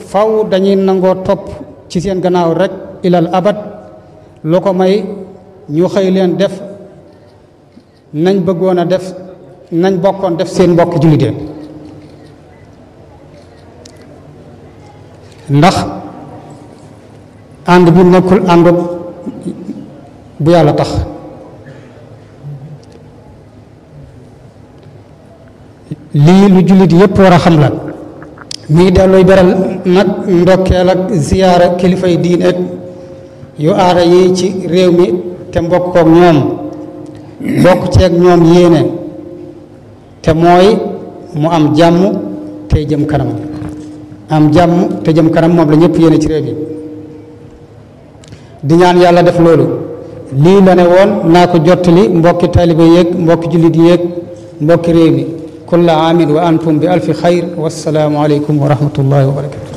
faw dañuy nangoo topp ci seen gannaaw rek ilal abad lu ko may ñu xëy leen def nañ bëggoon a def nañ bokkoon def seen mbokk jullitee ndax ànd bi nekkul ànd bu yàlla tax lii lu jullit yépp war a xam la mi ngi delluy beral nag ndokkeel ak ziyaara kilifay diin ak yu aada yi ci réew mi te mbokk kook ñoom bokk ceeg ñoom yéene te mooy mu am jàmm tey jëm kanam am jàmm te jëm kanam moom la ñëpp yéene ci réew yi di ñaan yàlla def loolu lii la ne woon naa ko jottali mbokki taalibe yéeg mbokki jullit yéeg mbokki réew mi kulla aamin wa antum bi alfi xayr wassalaamu aleykum wa rahmatullahi wa barakatu